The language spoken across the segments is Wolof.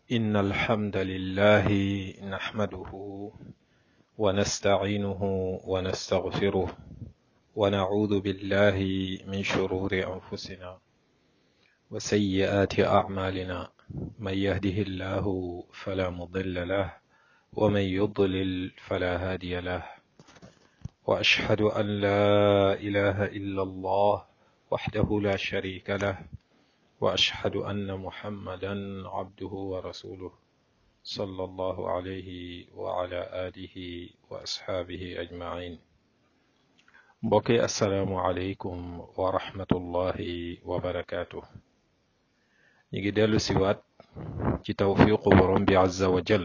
إن الحمد لله نحمده ونستعينه ونستغفره ونعوذ بالله من شرور أنفسنا وسيئات أعمالنا من يهده الله فلا مضل له ومن يضلل فلا هادي له وأشهد أن لا إله إلا الله وحده لا شريك له وأشهد أن محمدا عبده ورسوله صلى الله عليه وعلى آله وأصحابه أجمعين mbokki asalaamualeykum wa rahmatullahi wa barakaatu ñu ngi dellu siwaat ci tawfiqu borom bi azza wa jall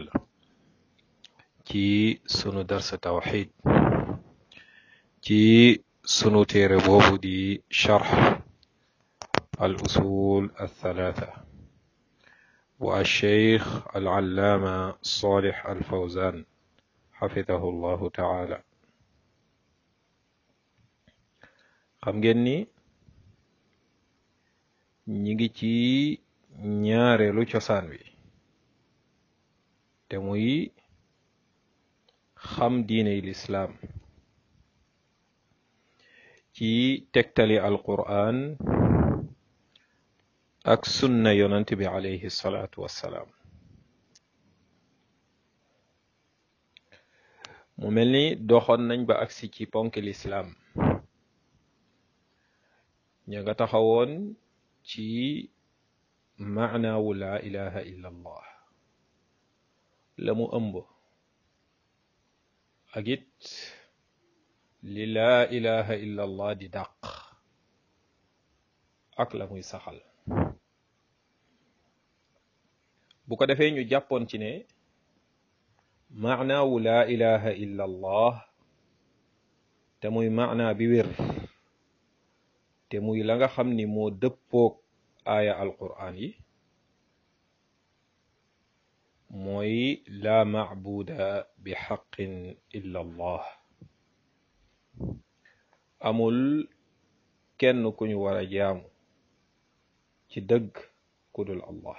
ci sunu darsa tawxid ci sunu téere boobu di charx al usul althalatha bu alcheikh alallaama salih alfawzan xafidahu llahu taala xam ngeen ni ñi ngi ci ñaareelu cosaan wi te muy xam diiney lislaam ci tegtali alqur'an ak sunna yonant bi alayhi salaatu wassalaam mu mel ni doxoon nañ ba agsi ci ponk lislaam ña nga taxawoon ci maanaawu laa ilaha illa allah la mu ëmb ak it li laa ilaha illa allah di dàq ak la muy saxal bu ko defee ñu jàppoon ci ne maanaawu laa ilaha illa allah te muy maanaa bi wér te muy la nga xam ni moo dëppoog aaya alqur'an yi mooy laa macbuda bi xaqin illa allah amul kenn ku ñu war a jaamu ci dëgg ku dul allah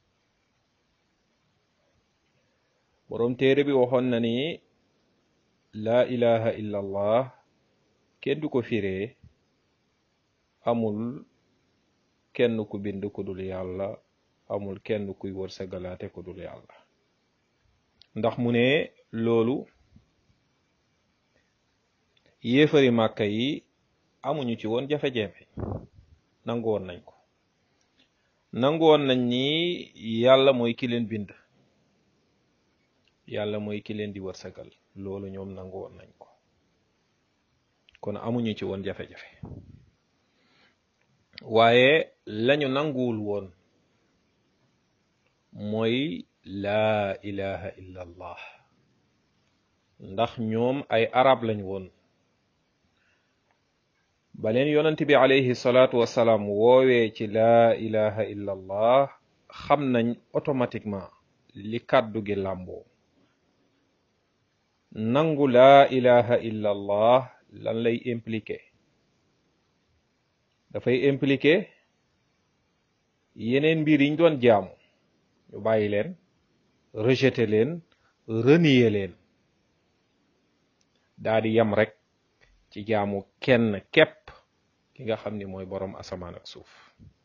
boroom téere bi waxoon na ni laa ilaha illa allah kenn du ko firee amul kenn ku bind ku dul yàlla amul kenn kuy wërsëgalaate ku dul yàlla ndax mu ne loolu yéefari màkka yi amuñu ci woon jafe-jafe nangu woon nañ ko nangu woon nañ ni yàlla mooy ki leen bind yàlla mooy ki leen di wërsëgal loolu ñoom nangu woon nañ ko kon amuñu ci woon jafe-jafe waaye lañu nanguwul woon mooy laa ilaha illa allah ndax ñoom ay arab lañ woon ba leen yonent bi alayhi salaatu wassalaam woowee ci laa ilaha illa allah xam nañ automatiquement li kàddu gi làmboo nangu laa ilaha illa allah lan lay impliqué dafay impliqué yeneen mbir yiñ doon jaamu ñu bàyyi leen rejeté leen renier leen daa di yem rek ci jaamu kenn képp ki nga xam ni mooy boroom asamaan ak suuf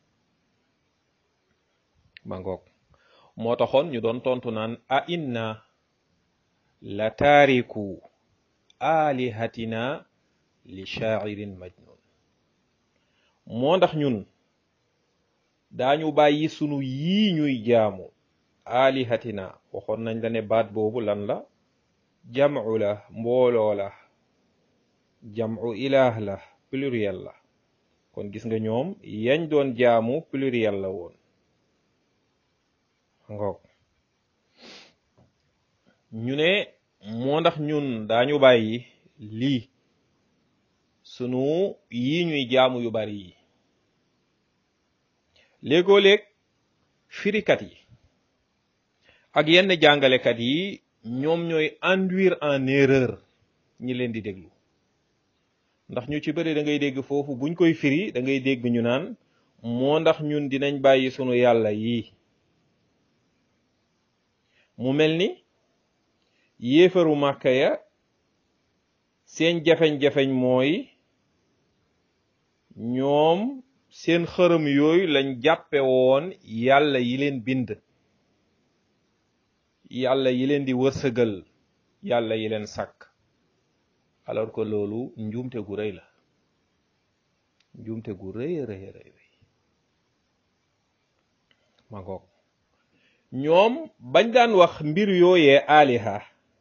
ma ngoog moo taxoon ñu doon tontu naan a inna la taariku alihatina li shaa'irin majnun moo ndax ñun daañu bàyyi sunu yii ñuy jaamu alihatina waxoon nañ la ne baat boobu lan la jam'u la mbooloo la jam'u ilaah la pluriel la kon gis nga ñoom yañ doon jaamu pluriel la woon ngoog ñu ne moo ndax ñun daañu bàyyi lii sunu yii ñuy jaamu yu bari yi léegoo léeg firikat yi ak yenn jàngalekat yi ñoom ñooy induire en erreur ñi leen di déglu ndax ñu ci bëri da ngay dégg foofu buñ koy firi da ngay dégg ñu naan moo ndax ñun dinañ bàyyi sunu yàlla yi mu mel ni yéefaru màkka ya seen jafeñ-jafeñ mooy ñoom seen xërëm yooyu lañ jàppe woon yàlla yi leen bind yàlla yi leen di wërsëgal yàlla yi leen sàkk alors que loolu njuumte gu rëy la njuumte gu rëy rëy rëy ma ngoog ñoom bañ daan wax mbir yooyee aliha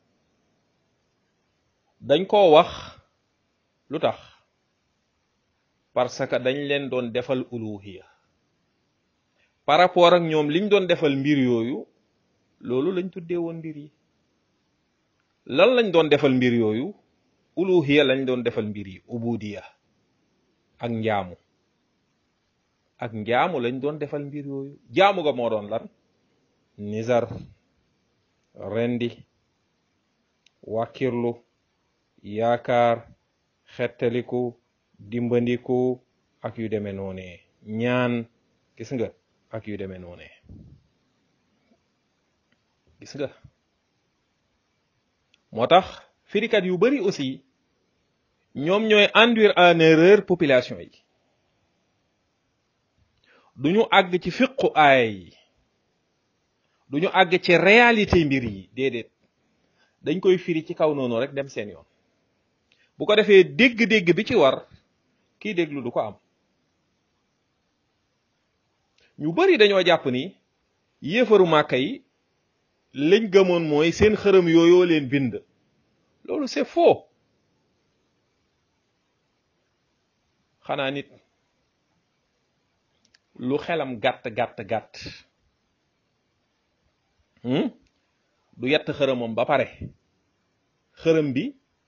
dañ koo wax lu tax parce que dañ leen doon defal uluhiya par rapport ak ñoom liñ doon defal mbir yooyu loolu lañ tuddee woon mbir yi lan lañ doon defal mbir yooyu uluhiya lañ doon defal mbir yi ubudiya ak njaamu ak njaamu lañ doon defal mbir yooyu jaamu ga moo doon lan nizar rendi wàkkirlu yaakaar xettaliku dimbandiku ak yu demee noonee ñaan gis nga ak yu demee noonee gis nga moo tax firikat yu bari aussi ñoom ñooy induire en erreur population yi duñu àgg ci fiqu aaya yi duñu àgg ci réalité mbir yi déedéet dañ koy firi ci kaw noonu rek dem seen yoon bu ko defee dégg-dégg bi ci war kii déglu du ko am ñu bari dañoo jàpp ni yéefaru màkka yi lañ gëmoon mooy seen xërëm yooyoo leen bind loolu c'est faux xanaa nit lu xelam gàtt gàtt gàtt du yett xërëmam ba pare xërëm bi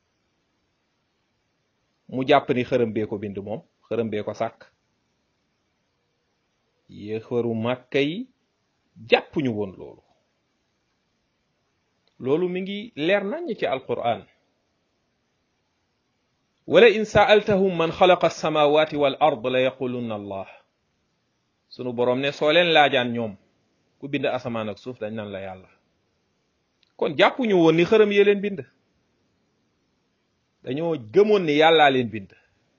mu jàpp ni xërëm bee ko bind moom xërëm bee ko sàkk yéefaru màkka yi jàpp ñu woon loolu loolu mi ngi leer nañ ci alquran wala in saaltahum man xalaqa alsamawati wal ard la yaqulunna allah sunu boroom ne soo leen laajaan ñoom ku bind asamaan ak suuf dañ naan la yàlla kon jàppuñu woon ni xërëm yee leen bind dañoo gëmoon ni yàllaa leen bind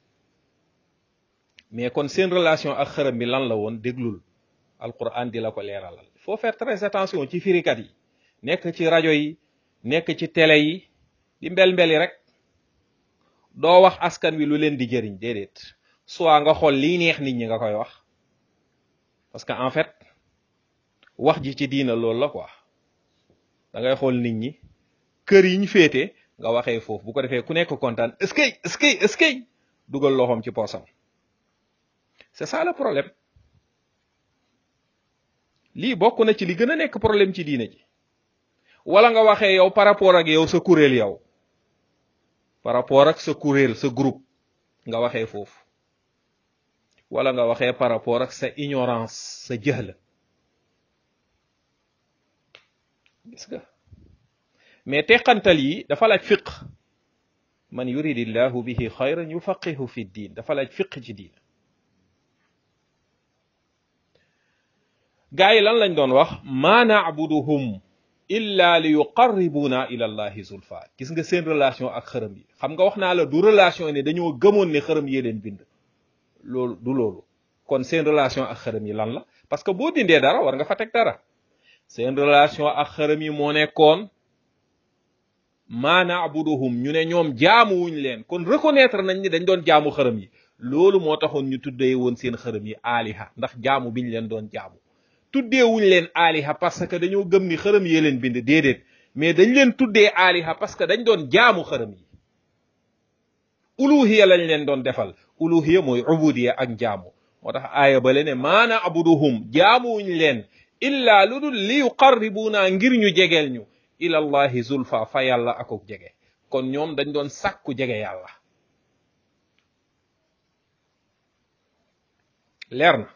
mais kon seen relation ak xërëm bi lan la woon déglul alquran di la ko leeralal il faut faire très attention ci firikat yi nekk ci rajo yi nekk ci télé yi di mbel-mbeli rek doo wax askan wi lu leen di jëriñ déedéet soit nga xool lii neex nit ñi nga koy wax parce que en fait wax ji ci diina loolu la quoi da ngay xool nit ñi kër yi ñu féete nga waxee foofu bu ko defee ku nekk kontaan est-ce que est-ce que est-ce que dugal loxoom ci poosam c'est ça le problème lii bokk na ci li gën a nekk problème ci diina ji wala nga waxee yow par rapport ak yow sa kuréel yow par rapport ak sa kuréel sa groupe nga waxee foofu wala nga waxee par rapport ak sa ignorance sa jëhl gis nga mais teqantal yi dafa laaj fiq man yuridillahu bihi xayran yufaqihu fi diin dafa laaj fiq ci diin gaa yi lan lañ doon wax ma na'buduhum illa li yuqarribuna ila allahi zulfa gis nga seen relation ak xërëm yi xam nga wax naa la du relation ne dañoo gëmoon ne xërëm yee leen bind loolu du loolu kon seen relation ak xërëm yi lan la parce que boo dindee dara war nga fa teg dara seen relation ak xërëm yi moo nekkoon ma na'buduhum ñu ne ñoom jaamuwuñ leen kon reconnaître nañ ni dañ doon jaamu xërëm yi loolu moo taxoon ñu tuddee woon seen xërëm yi aliha ndax jaamu biñ leen doon jaamu tuddeewuñ leen aliha parce que dañoo gëm ni xërëm yee leen bind déedéet mais dañ leen tuddee aliha parce que dañ doon jaamu xërëm yi uluhiya lañ leen doon defal uluhiya mooy ubudiya ak jaamu moo tax aaya bale ne maana abuduhum jaamuwuñ leen illa lu dul li yuqarribuna ngir ñu jegeel ñu ila allahi zulfa fa yàlla akuk jege kon ñoom dañ doon sàkku jege yàlla leer na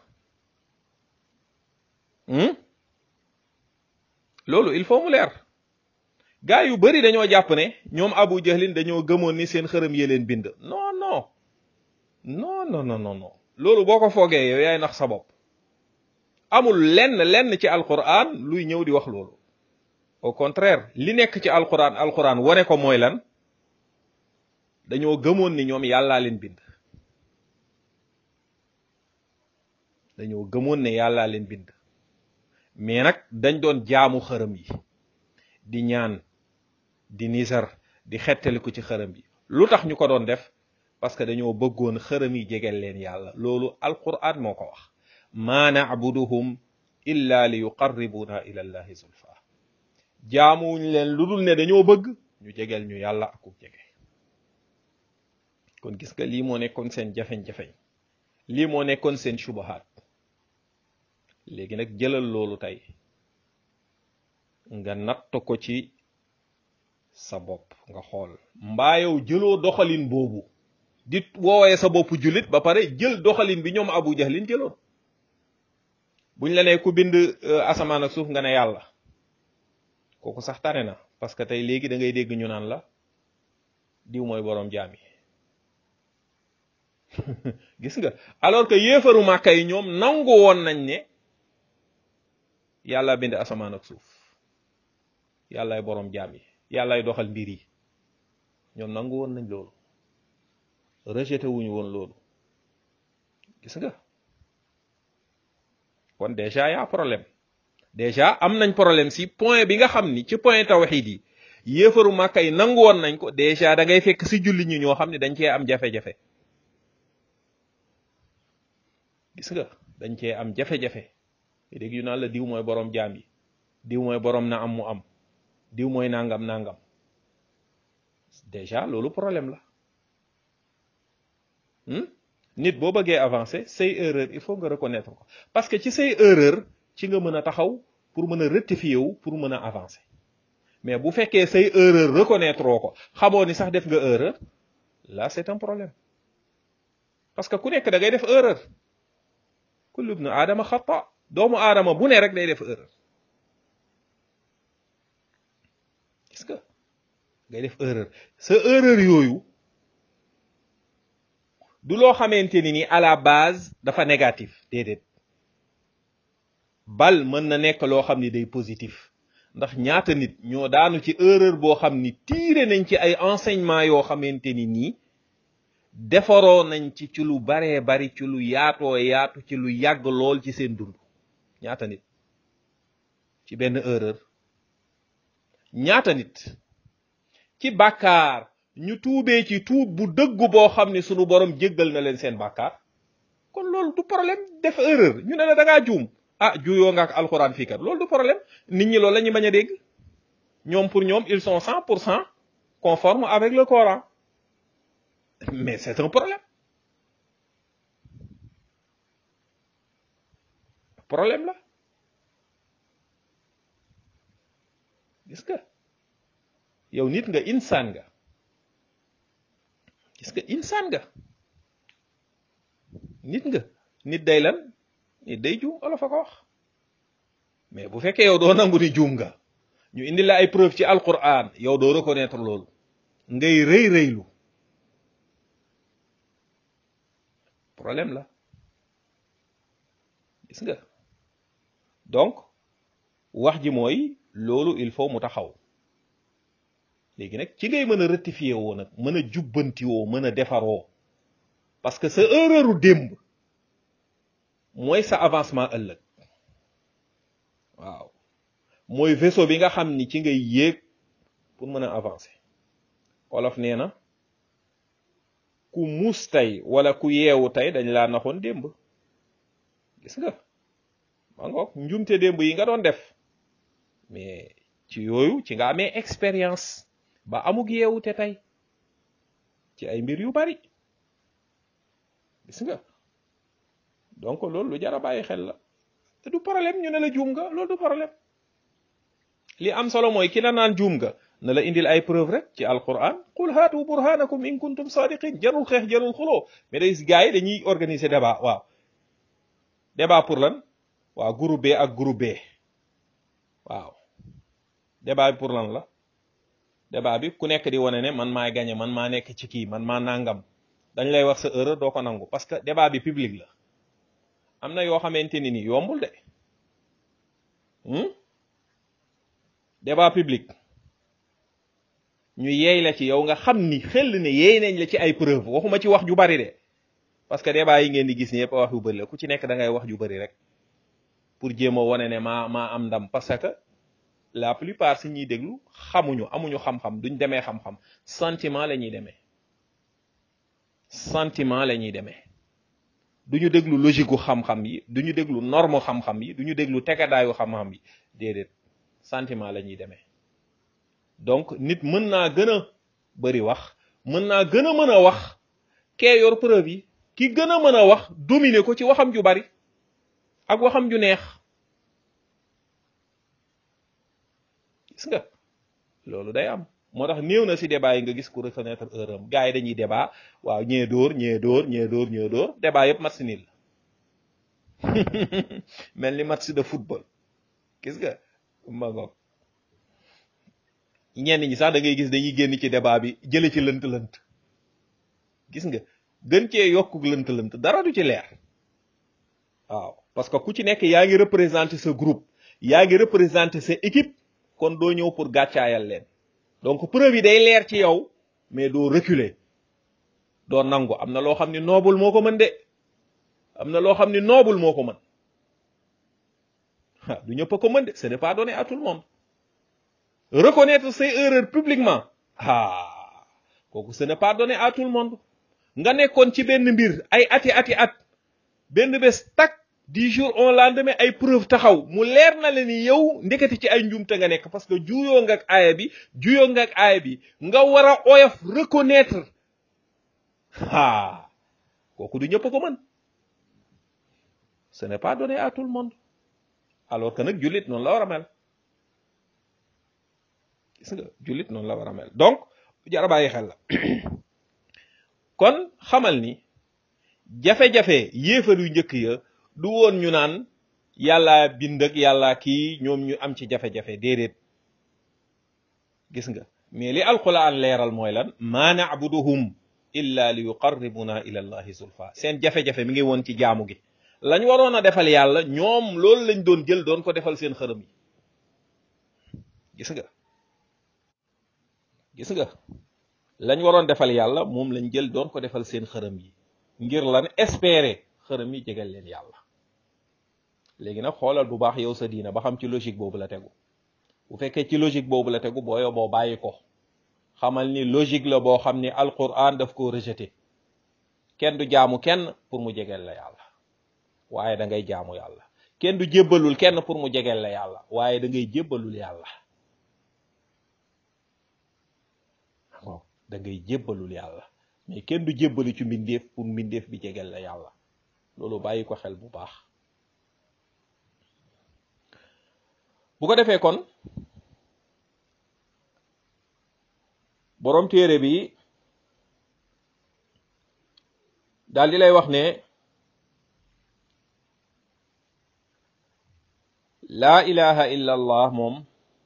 loolu il faut mu leer gaa yu bari dañoo jàpp ne ñoom abu jahlin dañoo gëmoon ni seen xërëm yee leen bind non non non non non non loolu boo ko foogee yow yaay nax sa bopp amul lenn lenn ci alquran luy ñëw di wax loolu au contraire li nekk ci alquran alquran wone ko mooy lan dañoo gëmoon ni ñoom yàllaa leen bind dañoo gëmoon ne yàllaa leen bind mais nag dañ doon jaamu xërëm yi di ñaan di nisar di xettaliku ci xërëm yi lu tax ñu ko doon def parce que dañoo bëggoon xërëm yi jegel leen yàlla loolu alquran moo ko wax ma na'buduhum illa li yuqarribuna ila allahi zulfa jaamuwuñ leen lu dul ne dañoo bëgg ñu jegel ñu yàlla akuk jege kon gis nga lii moo nekkoon seen jafeñ-jafeñ lii moo nekkoon seen subahaat léegi nag jëlal loolu tey nga natt ko ci sa bopp nga xool mbaa yow jëloo doxalin boobu di woowee sa bopp jullit ba pare jël doxalin bi ñoom abu jahlin jëloon buñ la ne ku bind asamaan ak suuf nga ne yàlla kooku sax tane na parce que tey léegi da ngay dégg ñu naan la diw mooy boroom jaam yi gis nga alors que yéefaru màkka yi ñoom nangu woon nañ ne yàlla bind asamaan ak suuf yàllaay boroom jaam yi yàllaay doxal mbir yi ñoom nangu woon nañ loolu rejeté wuñu woon loolu gis nga kon déjà y'a problème déjà am nañ problème si point bi nga xam ni ci point tawxiid yi yéefaru màkka yi nangu woon nañ ko déjà da ngay fekk si julli ñi ñoo xam ne dañ cee am jafe-jafe gis nga dañ cee am jafe-jafe dégg yu naan la diw mooy boroom jaam yi diw mooy boroom na am mu am diw mooy nangam nangam déjà loolu problème la nit boo bëggee avancer say erreur il faut nga reconnaître ko parce que ci say erreur ci nga mën a taxaw pour mën a rectifier wu pour mën a avancer mais bu fekkee say erreur reconnaître ko xamoo ni sax def nga erreur là c'est un problème parce que ku nekk da ngay def erreur kullu ibnu aadama xata doomu aadama bu ne rek day def erreur gis nga ngay def erreur sa erreur yooyu du loo xamante ni ni à la base dafa négatif déedéet bal mën na nekk loo xam ni day positif ndax ñaata nit ñoo daanu ci erreur boo xam ni tiire nañ ci ay enseignement yoo xamante ni nii defaroo nañ ci ci lu baree bari ci lu yaatoo yaatu ci lu yàgg lool ci seen dund ñaata nit ci benn erreur ñaata nit ci bàkkaar ñu tuubee ci tuub bu dëggu boo xam ne sunu borom jéggal na leen seen bàkkaar kon loolu du problème def erreur ñu ne la da ngaa juum ah juyoo nga ak alxuraan fii kat loolu du problème nit ñi loolu la ñu bañ a dégg ñoom pour ñoom ils sont cent pour cent conformes avec le Coran mais c'est un problème problème la gis nga yow nit nga insaan nga gis nga insaan nga nit nga nit day lan nit day juum olof a ko wax mais bu fekkee yow doo nangu ni juum nga ñu indi la ay preuve ci alquran yow doo reconnaître loolu ngay rëy rëylu problème la gis nga donc wax ji mooy loolu il faut mu taxaw léegi nag ci ngay mën a rectifier woo nag mën a jubbanti woo mën a defaroo parce que sa erreur u démb mooy sa avancement ëllëg waaw mooy vaisseau bi nga xam ni ci ngay yéeg pour mën a avancer olof nee na ku muus tey wala ku yeewu tey dañ laa naxoon démb gis nga ma ngoog njumte démb yi nga doon def mais ci yooyu ci nga amee expérience ba amug yeewu te tey ci ay mbir yu bari gis nga donc loolu lu jar a bàyyi xel la te du problème ñu ne la juum nga loolu du problème li am solo mooy ki la naan juum nga na la indil ay preuve rek ci alquran qul haatu burhanakum in kuntum sadiqin jarul xeex jarul xuloo mais day gars yi dañuy organiser débat waaw débat pour lan waaw groupe B ak groupe B waaw débat bi pour lan la débat bi ku nekk di wane ne man maay gagné man maa nekk ci kii man maa nangam dañ lay wax sa erreur doo ko nangu parce que débat bi public la am na yoo xamante ni ni yombul de débat public ñu yeey la ci yow nga xam ni xel ne yeey nañ la ci ay preuve waxuma ci wax ju bari de parce que débat yi ngeen di gis ni yëpp wax yu bari la ku ci nekk da ngay wax ju bari rek pour jéem a wane ne maa maa am ndam parce que la plupart si ñuy déglu xamuñu amuñu xam-xam duñ demee xam-xam sentiment la ñuy demee sentiment la ñuy demee duñu déglu logique gu xam-xam yi duñu déglu norme xam-xam yi duñu déglu tegadaayu xam-xam yi déedéet sentiment la ñuy demee donc nit mën naa gën a bari wax mën naa gën a mën a wax kee yor preuve yi ki gën a mën a wax dominer ko ci waxam ju bari ak waxam ju neex gis nga loolu day am moo tax néew na si débat yi nga gis ku reconnaître erreur am gars yi dañuy débat waaw ñee dóor ñee dóor ñee dóor ñee dóor débat yëpp match nul la mel ni match de football gis nga ma ngoog ñenn ñi sax da ngay gis dañuy génn ci débat bi jële ci lënt-lënt gis nga gën cee yokku lënt-lënt dara du ci leer waaw parce que ku ci nekk yaa ngi représenter sa groupe yaa ngi représenter sa équipe kon doo ñëw pour gàccaayal leen donc preuve yi day leer ci yow mais doo reculer doo nangu am na loo xam ni noobul moo ko mën de am na loo xam ni noobul moo ko mën ah du ñëpp a ko mën de ce n'est pas donné à tout le monde reconnaître ses erreurs publiquement ah kooku ce n'est pas donné à tout le monde nga nekkoon ci benn mbir ay ati ati at benn bés tak dix jours au lendemain ay preuve taxaw mu leer na la ni yow ndeketi ci ay njuumte nga nekk parce que juyoo nga ak aaya bi juyoo nga ak aaya bi nga war a oyof reconnaître ah kooku du ñëpp a ko mën ce n'est pas donné à tout le monde alors que nag jullit noonu la war a mel gis nga jullit noonu la war a mel donc jara bàyyi xel la kon xamal ni jafe-jafe yéefar yu njëkk ya du woon ñu naan yàlla bind ak yàlla kii ñoom ñu am ci jafe-jafe déedéet gis nga mais li alquran leeral mooy lan ma na'buduhum illa li yuqarribuna ila allahi zulfa seen jafe-jafe mi ngi woon ci jaamu gi lañ waroon a defal yàlla ñoom loolu lañ doon jël doon ko defal seen xërëm yi gis nga gis nga lañ waroon defal yàlla moom lañ jël doon ko defal seen xërëm yi ngir lan espérer xërëm yi jegal leen yàlla léegi nag xoolal bu baax yow sa diina ba xam ci logique boobu la tegu bu fekkee ci logique boobu la tegu boo yow boo bàyyi ko xamal ni logique la boo xam ni alquran daf ko rejeté kenn du jaamu kenn pour mu jegeel la yàlla waaye da ngay jaamu yàlla kenn du jébbalul kenn pour mu jegeel la yàlla waaye da ngay jébbalul yàlla da ngay jébbalul yàlla mais kenn du jébbalu ci mbindeef pour mbindeef bi jegeel la yàlla loolu bàyyi ko xel bu baax bu ko defee kon boroom téere bi daal di lay wax ne laa ilaha illa allah moom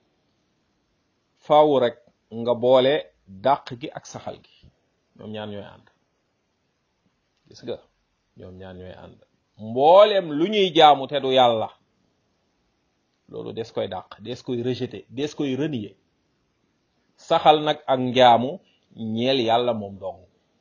faaw rek nga boole dàq gi ak saxal gi ñoom ñaan ñooy ànd gis nga ñoom ñaan ñooy ànd mbooleem lu ñuy jaamu te du yàlla loolu des koy dàq des koy rejeter des koy renier saxal nag ak njaamu ñeel yàlla moom dong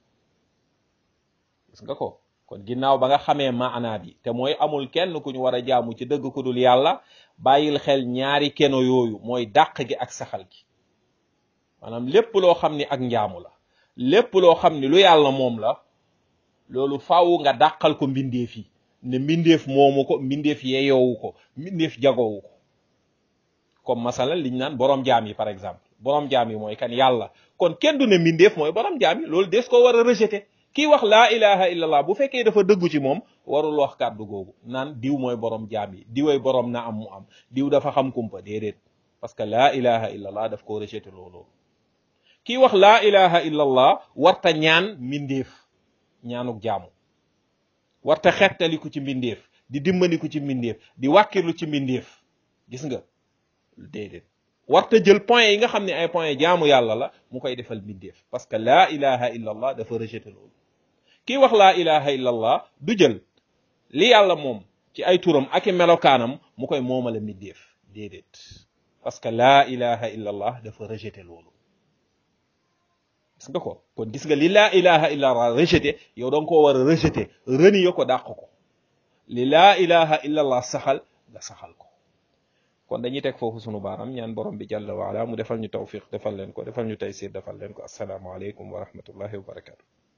gis nga ko kon ginnaaw ba nga xamee maanaa bi te mooy amul kenn ku ñu war a jaamu ci dëgg ku dul yàlla bàyyil xel ñaari keno yooyu mooy dàq gi ak saxal gi maanaam lépp loo xam ni ak njaamu la lépp loo xam ni lu yàlla moom la loolu faaw nga dàqal ko mbindeef yi ne mbindeef moomu ko mbindeef yeeyoowu ko mbindeef jagoowu ko comme masala liñ naan borom jaam yi par exemple borom jaam yi mooy kan yàlla kon kenn du ne mbindeef mooy borom jaam yi loolu des ko war a rejeter kii wax laa ilaha illallah bu fekkee dafa dëggu ci moom warul wax kàddu googu naan diw mooy borom jaam yi diwee borom na am mu am diw dafa xam kumpa déedéet parce que laa ilaha illallah daf ko rejeter loolu kii wax laa ilaha illallah warta ñaan mbindeef ñaanuk jaamu warta xettaliku ci mbindeef di dimbandiku ci mbindeef di wàkkirlu ci mbindeef gis nga déedéet warta jël point yi nga xam ne ay point jaamu yàlla la mu koy defal mbindeef parce que laa ilaha illallah dafa rejeté loolu kii wax laa ilaha illallah du jël li yàlla moom ci ay turam ak i melokaanam mu koy moomale mbindeef déedéet parce que laa ilaha illa allah dafa rejeté loolu gis nga ko kon gis nga li laa ilaha illa allah rejeté yow danga koo war a rejeté renier ko dàq ko li laa ilaha illa allah saxal nga saxal ko kon dañuy teg foofu sunu baaram ñaan borom bi jàlla waala mu defal ñu tawfiq defal leen ko defal ñu taysir defal leen ko assalaamu aleykum wa rahmatullahi wa barakatu